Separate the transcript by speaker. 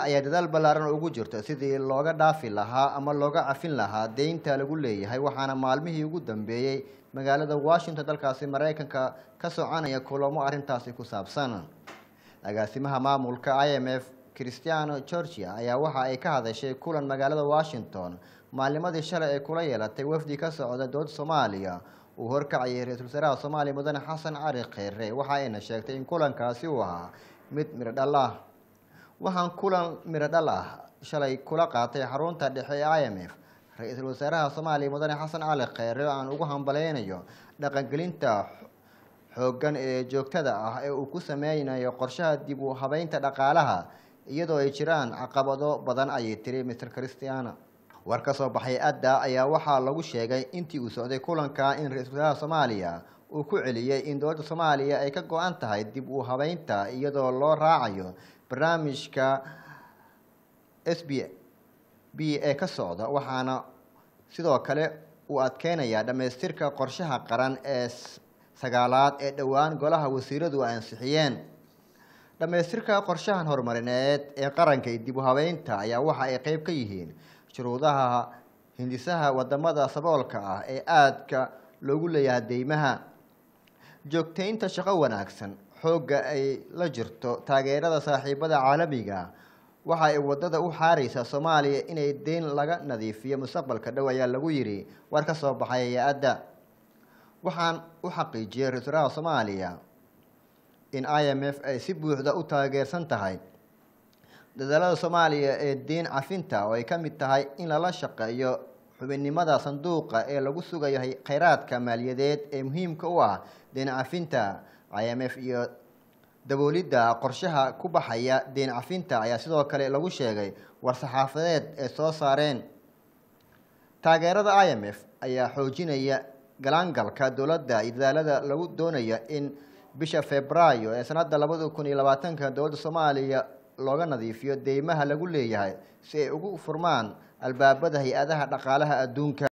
Speaker 1: ayaa dadaal ballaaran ugu jirta sidii looga dhaafi lahaa ama looga cafin lahaa deynta lagu leeyahay waxaana maalmihii ugu dambeeyey magaalada washington dalkaasi maraykanka ka soconaya kulamo arrintaasi ku saabsan agaasimaha maamulka i m f christiano georgia ayaa waxa ay ka hadashay kulan magaalada washington maalnimadii shalay ay kula yeelatay wafdi ka socda dowladda soomaaliya uu horkacayay ra-iisul wasaaraha soomaaliya mudane xasan cali kheyre waxa ayna sheegtay in kulankaasi uu ahaa mid midho dhal ah waxaan kulan midho dhal ah shalay kula qaatay xarunta dhexe ee i m f ra-iisul wasaaraha soomaaliya mudane xasan cali kheyre oo aan ugu hambaleynayo dhaqangelinta xooggan ee joogtada ah ee uu ku sameynayo qorshaha dib u habeynta dhaqaalaha iyadoo ay jiraan caqabado badan ayay tiri mr christiana war ka soo baxay adda ayaa waxaa lagu sheegay intii uu socday kulanka in ra-iisul wasaaraha soomaaliya uu ku celiyey in dowladda soomaaliya ay ka go-an tahay dib u habeynta iyadoo loo raacayo barnaamijka s b b ee ka socda waxaana sidoo kale uu adkeynayaa dhammaystirka qorshaha qaran ee sagaalaad ee dhowaan golaha wasiiradu ay ansixiyeen dhammaystirka qorshahan horumarineed ee qaranka iyo dib u habeynta ayaa waxa ay qeyb ka yihiin shuruudaha hindisaha wadamada saboolka ah ee aadka loogu leeyahay deymaha joogteynta shaqo wanaagsan xoogga ay la jirto taageerada saaxiibada caalamiga waxa ay wadada u xaareysaa soomaaliya inay deyn laga nadiifiyo mustaqbalka dhow ayaa lagu yidhi war ka soo baxay hay-adda waxaan u xaqiijiyey ra-isul wasaaraha soomaaliya in i m f ay si buuxda u taageersan tahay dadaalada soomaaliya ee deyn cafinta oo ay ka mid tahay in lala shaqeeyo xubinnimada sanduuqa ee lagu sugayo kheyraadka maaliyadeed ee muhiimka u ah deyn cafinta i m f iyo daboolidda qorshaha ku baxaya deyn cafinta ayaa sidoo kale lagu sheegay war-saxaafadeed ee soo saareen taageerada i m f ayaa xoojinaya galaangalka dowladda iyo dadaalada lagu doonayo in bisha februaayo ee sanadda labada kun iyo labaatanka dowladda soomaaliya looga nadiifiyo deymaha lagu leeyahay si ay ugu furmaan albaabada hay-adaha dhaqaalaha adduunka